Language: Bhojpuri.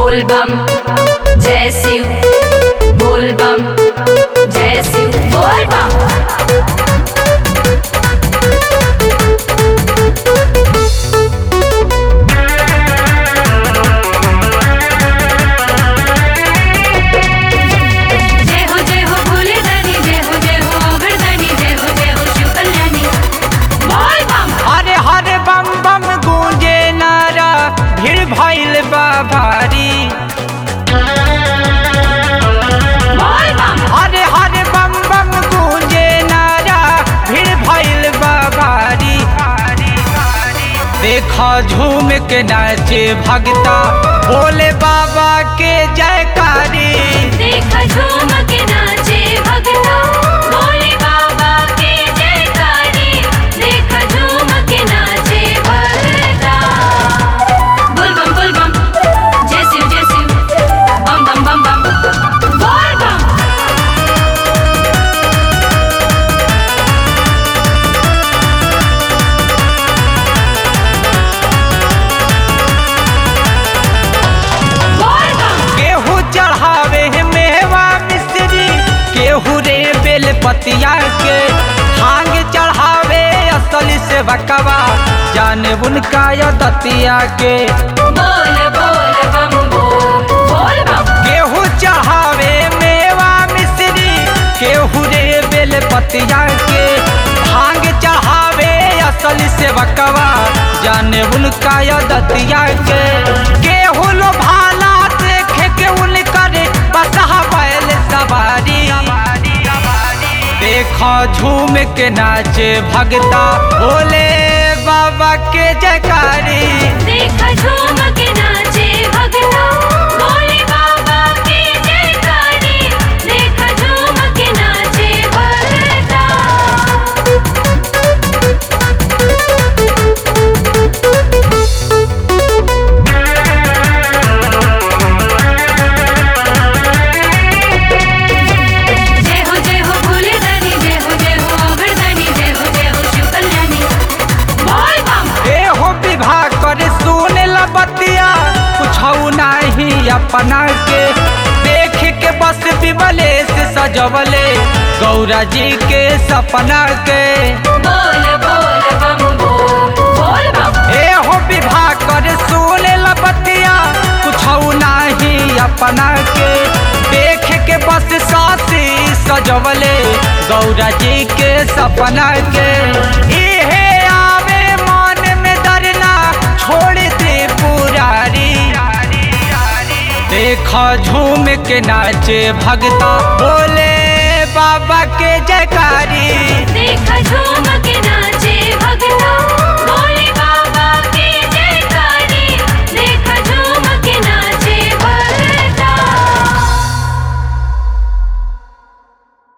बोल बम जय शिव बोल बम जय शिव बोल बम जय हो जय हो भोले दानी जय हो जय हो अगरदानी जय हो जय हो शिव कल्याणी बोल बम हरे हरे बम बम गूंजे नारा भीड़ भइल बा भारी बोल बम हरे हरे बम बम गूंजे नारा भीड़ भइल बा भारी देखा झूम के नाचे भगता भोले बाबा के जयकारी देखा झूम के नाचे भगता भोले बाबा के जयकारी देखा झूम के नाचे भगता बोल बम बोल बम जय शिव जय शिव बम बम बम बम बोल बम बोल बम केहू चढ़ावे है मेवा मिश्री केहू रे बेल पतिया के भांग चढ़ावे असली से बकवा जाने उनका या दतिया के बोल बोल बम बोल बोल बम केहू चढ़ावे मेवा मिश्री केहू रे बेल पतिया के भांग चढ़ावे असली से बकवा जाने उनका या दतिया के केहू लो भाला देखे के उनकर बसहा बैल सवारी देखो झूम के नाचे भगता भोले बाबा के जयकारी देखा झूम के नाचे भगता भोले बाबा के जयकारी देखा झूम के नाचे भगता जय हो जय हो भोले दानी जय हो जय हो अगरदानी जय हो जय हो शिव कल्याणी बोल बम ए हो विवाह कर सुन बतिया कुछ नहीं अपना के देख के बस विमले से सजवले गौरा जी के सपना के बोल बोल बम बोल बोल बम ए हो विवाह कर सुन बतिया कुछ नहीं अपना के देख के बस साथी सजवले गौरा जी के सपना के इहे आवे मन में डरना छोड़ दे पुरारी देखा झूम के नाचे भगता बोले बाबा के जयकारी